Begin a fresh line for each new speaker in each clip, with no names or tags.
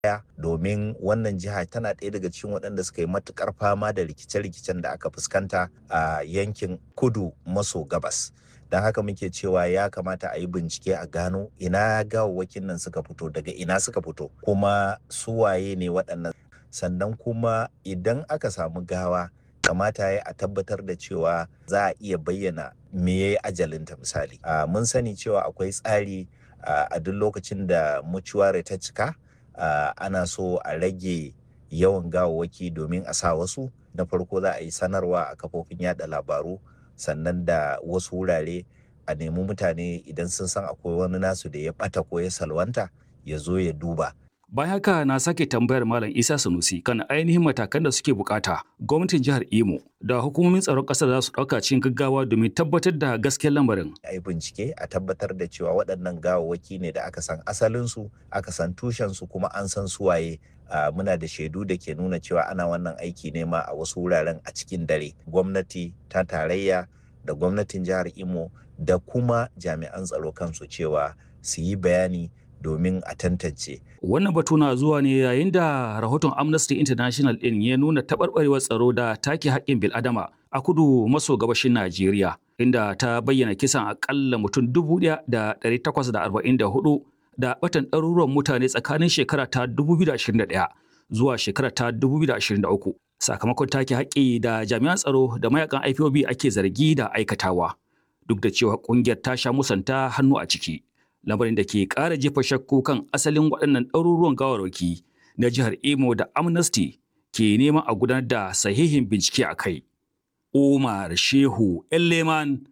domin wannan jiha tana ɗaya daga cikin waɗanda suka yi matukar fama da rikice-rikicen da aka fuskanta a yankin kudu maso gabas don haka muke cewa ya kamata a yi bincike a gano ina gawawwakin nan suka fito daga ina suka fito kuma su waye ne waɗannan sannan kuma idan aka samu gawa kamata ya a tabbatar da cewa za a iya bayyana me ya yi ajalinta misali mun sani cewa akwai tsari a duk lokacin da mucuware ta cika ana so a rage yawan gawawwaki domin a sa wasu na farko za a yi sanarwa a kafofin yada labaru sannan da wasu wurare a nemi mutane idan sun san akwai wani nasu da ya bata ko ya salwanta ya zo ya duba
Bayan haka na sake tambayar Malam Isa Sanusi kan ainihin matakan da suke bukata gwamnatin jihar Imo da hukumomin tsaron ƙasar za su ɗauka cikin gaggawa domin tabbatar da gaskiyar lamarin.
A yi bincike a tabbatar da cewa waɗannan gawawwaki ne da aka san asalinsu, aka san tushensu kuma an san suwaye. Uh, muna da shaidu da ke nuna cewa ana wannan aiki ne ma a wasu wuraren a cikin dare. Gwamnati ta tarayya da gwamnatin jihar Imo da kuma jami'an tsaro kansu cewa su yi bayani domin a tantance.
Wannan batu na zuwa ne yayin da rahoton Amnesty International ɗin ya nuna taɓarɓarewar tsaro da take haƙƙin bil'adama a kudu maso gabashin Najeriya, inda ta bayyana kisan aƙalla mutum dubu ɗaya da ɗari takwas da arba'in da hudu da batan ɗaruruwan mutane tsakanin shekara ta 2021 zuwa shekara ta 2023 sakamakon take haƙƙi da jami'an tsaro da mayakan IPOB ake zargi da aikatawa duk da cewa ƙungiyar ta sha musanta hannu a ciki. lamarin da ke ƙara jefa shakku kan asalin waɗannan ɗaruruwan gawarwaki na jihar Imo da Amnesty ke neman a gudanar da sahihin bincike a kai. Umar Shehu Elleman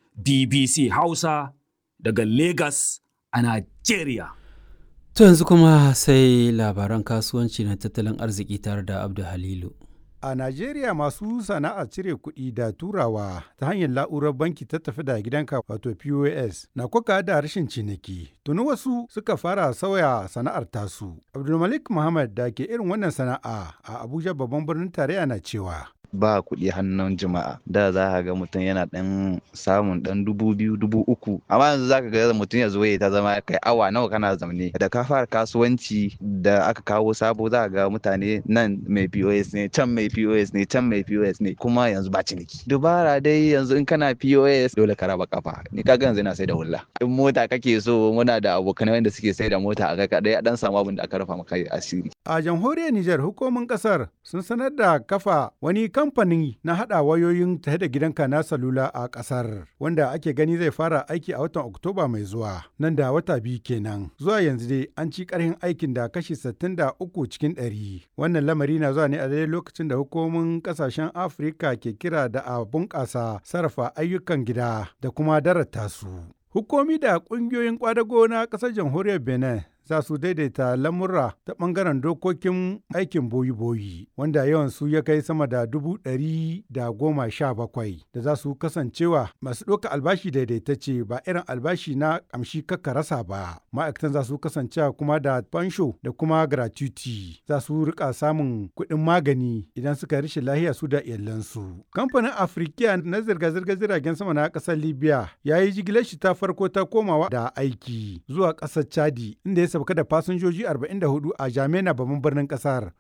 BBC Hausa daga Lagos a Najeriya.
To yanzu kuma sai labaran kasuwanci na tattalin arziki tare da Abdu Halilu.
A Najeriya masu sana'ar cire kuɗi da turawa ta hanyar la'urar banki ta tafi da gidanka wato POS na kuka da rashin ciniki. Tuni wasu suka fara sauya sana'ar tasu. Abdulmalik Muhammad da ke irin wannan sana'a a Abuja babban birnin tarayya na cewa.
ba kuɗi hannun jama'a da za ka ga mutum yana ɗan samun ɗan dubu biyu dubu uku amma yanzu za ka ga mutum ya zo ya ta zama kai awa nawa kana zaune da ka fara kasuwanci da aka kawo sabo za ka ga mutane nan mai pos ne can mai pos ne can mai pos ne kuma yanzu ba ciniki dubara dai yanzu in kana pos dole ka raba kafa ni kaga yanzu ina sai da hulla in mota kake so muna da abokanai wanda suke sai da mota a kai dai a dan samu abin da aka rufa maka asiri
a jamhuriyar Nijar hukumomin kasar sun sanar da kafa wani kamfani na haɗa wayoyin tahe da gidanka na salula a ƙasar wanda ake gani zai fara aiki a watan Oktoba mai zuwa nan da wata biyu kenan. Zuwa yanzu dai an ci ƙarfin aikin da kashi 63 cikin ɗari. Wannan lamari na zuwa ne a daidai lokacin da hukumomin ƙasashen Afirka ke kira da a bunƙasa sarrafa ayyukan gida da kuma darata su. Hukumi da ƙungiyoyin ƙwadago na ƙasar jamhuriyar Benin za su daidaita lamurra ta ɓangaren dokokin aikin boyi-boyi wanda yawan su ya kai sama da dubu ɗari da goma sha bakwai da za su kasancewa masu ɗauka albashi daidaitacce ba irin albashi na ƙamshi kakka rasa ba ma'aikatan za su kasancewa kuma da fansho da kuma gratuity za su rika samun kuɗin magani idan suka rishe lahiya su da iyalansu kamfanin afirkiya na zirga-zirgar jiragen sama na ƙasar libya ya yi jigilar shi ta farko ta komawa da aiki zuwa ƙasar chadi inda ya sauka da fasinjoji 44 a Jamena babban birnin kasar.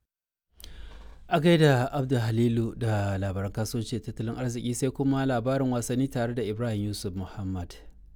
A gaida Abdu Halilu da labaran kasuwanci tattalin arziki sai kuma labarin wasanni tare da Ibrahim Yusuf Muhammad.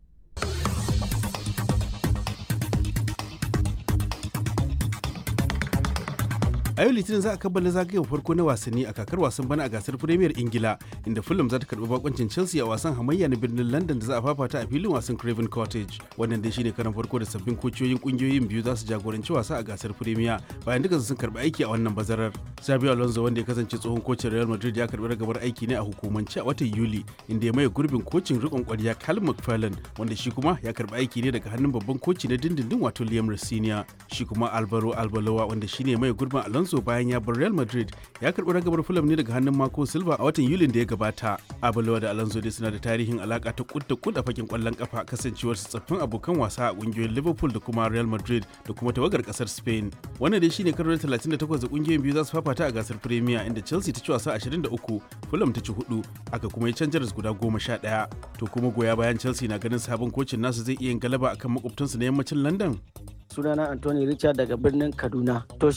a yau litinin za a kammala zagayen farko na wasanni a kakar wasan bana a gasar premier ingila inda fulham za ta karbi bakoncin chelsea a wasan hamayya na birnin london da za a fafata a filin wasan craven cottage wannan dai shine karan farko da sabbin kociyoyin kungiyoyin biyu za su jagoranci wasa a gasar premier bayan duka sun karbi aiki a wannan bazarar xabi alonso wanda ya kasance tsohon kocin real madrid ya karbi ragabar aiki ne a hukumance a watan yuli inda ya maye gurbin kocin rikon kwarya cal mcfarlane wanda shi kuma ya karbi aiki ne daga hannun babban koci na dindindin wato liam rosinia shi kuma alvaro albaloa wanda shine mai gurbin alonso Alonso bayan ya bar Real Madrid ya karɓi ragamar Fulham ne daga hannun Marco Silva a watan Yulin da ya gabata. Abulawa da Alonso dai suna da tarihin alaka ta kudda kudda fakin kwallon kafa kasancewar su tsaffin abokan wasa a kungiyoyin Liverpool da kuma Real Madrid da kuma tawagar kasar Spain. Wannan dai shine karo 38 da kungiyoyin biyu za su fafata a gasar Premier inda Chelsea ta ci wasa 23, Fulham ta ci 4, aka kuma yi canjaras guda 11. To kuma goya bayan Chelsea na ganin sabon kocin nasu zai iya yin galaba akan makwabtansu na yammacin London.
sunana Anthony Richard daga birnin Kaduna. To